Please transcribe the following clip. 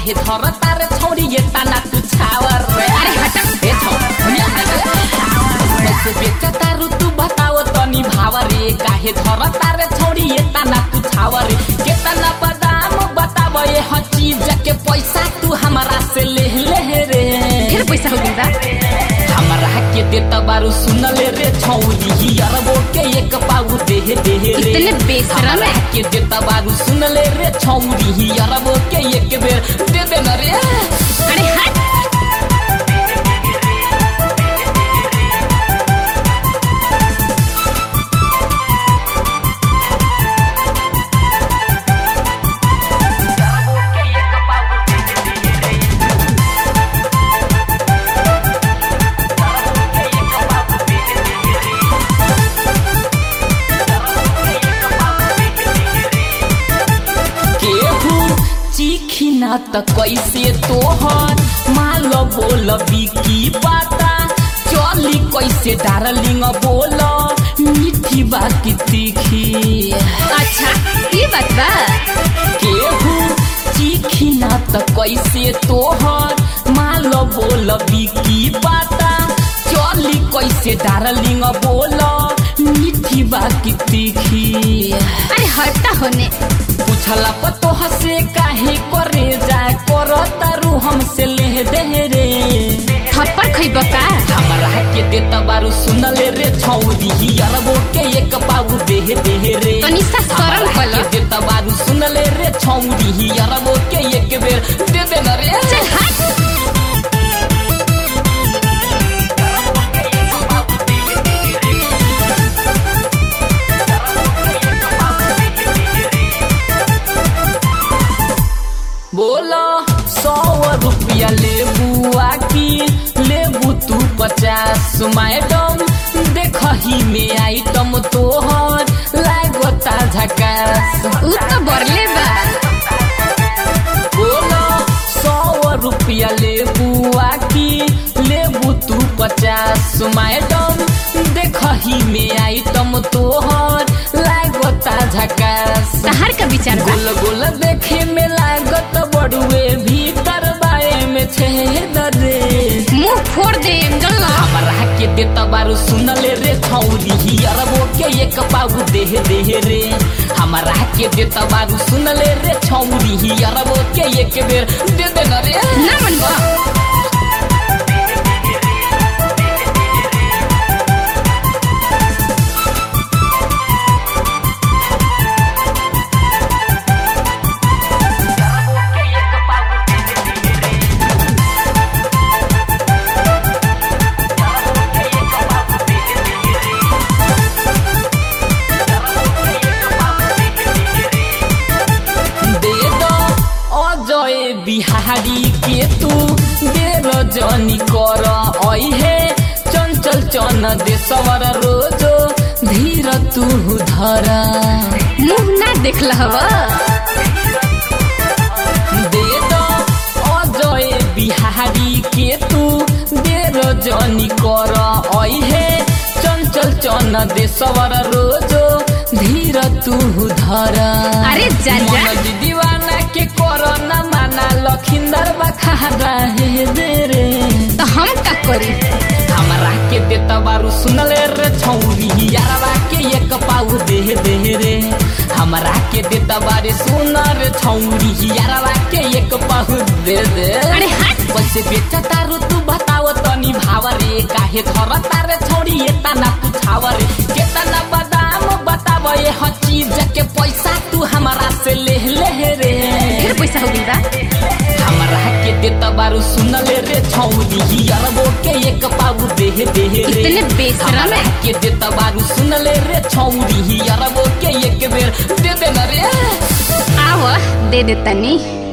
काहे धर तारे छौरी ये ताना तू छावर रे अरे हट ए छौ दुनिया में कैसे बेच तारू तू बताओ तनी भाव रे काहे धर तारे छौरी ये ताना तू छावर रे केतना बदाम बताव ये हर चीज के पैसा तू हमारा से ले ले रे फिर पैसा हो गइल बा हमरा के देता बारू सुनले रे छौरी अरबो के एक पाऊ दे दे रे इतने बेशरम हमरा है। के देता बारू सुनले रे छौरी अरबो के एक बेर दे दे न रे अरे हट केहू चीखी ना त कैसे तोहर माल बोल बिकी पाता चली कैसे डार्लिंग बोल मीठी बाकी तीखी अच्छा ये बात बा केहू चीखी ना त कैसे तोहर माल बोल बिकी पाता चली कैसे डार्लिंग बोल मीठी बाकी तीखी अरे हटता होने पूछला पतोह से काहे करे जा करो तारू हमसे ले दे रे थप्पड़ खइब का हमरा के देता बारू सुनले रे छौरी अरबो के एक पाऊ दे दे रे तनी सा शरम हमरा कलो। के देता बारू सुनले रे छौरी अरबो के एक बेर दे दे न रे चल हट बोला सौ रुपया लेबू आकी लेबू तू पचास मैडम देखही में आइटम तोहर लागता झकास उ तो बरले बा बोला सौ रुपया लेबू आकी लेबू तू पचास मैडम देखही में आइटम तोहर लागता झकास तहार का विचार बा गोल गोल देखे में लागत बड़ुए भीतर बाए में छेद रे मुंह फोड़ दे जल हमरा के देता बारू सुनले रे छौरी अरबो के एक पाऊ दे दे रे हमरा के देता बारू सुनले रे छौरी अरबो के एक बेर दे दे न रे ना मन बा दे दो अजय बिहारी के तू देर जनी कर ऐहे चंचल चन देशवर रोजो धीर तू धर मुंह ना देखल हवा दे दो अजय बिहारी के तू देर जनी कर ऐहे चंचल चन देशवर रोजो धीर तू धर अरे जा जा मन दीवाना के कोरोना माना लखिंदर बखारा हे दे रे तो हम का करी हमरा के देता बारू सुनले रे छौरी यारवा के एक पाऊ दे दे रे हमरा के देता बारे सुन रे छौरी यारवा के एक पाऊ दे दे अरे हट कैसे बेचा तारू तू बताओ तनी भाव रे काहे धर तारे छौरी ये तना तू छाव रे केतना बादाम बताव ये हर चीज के पैसा तू हमारा से ले ले रे फिर पैसा हो गइल बा हमरा के देता बारू सुनले रे छौरी अरबो के एक पाऊ दे दे रे इतने बेशरम हमरा है। के देता बारू सुनले रे छौरी अरबो के एक बेर दे दे न रे आव दे दे तनी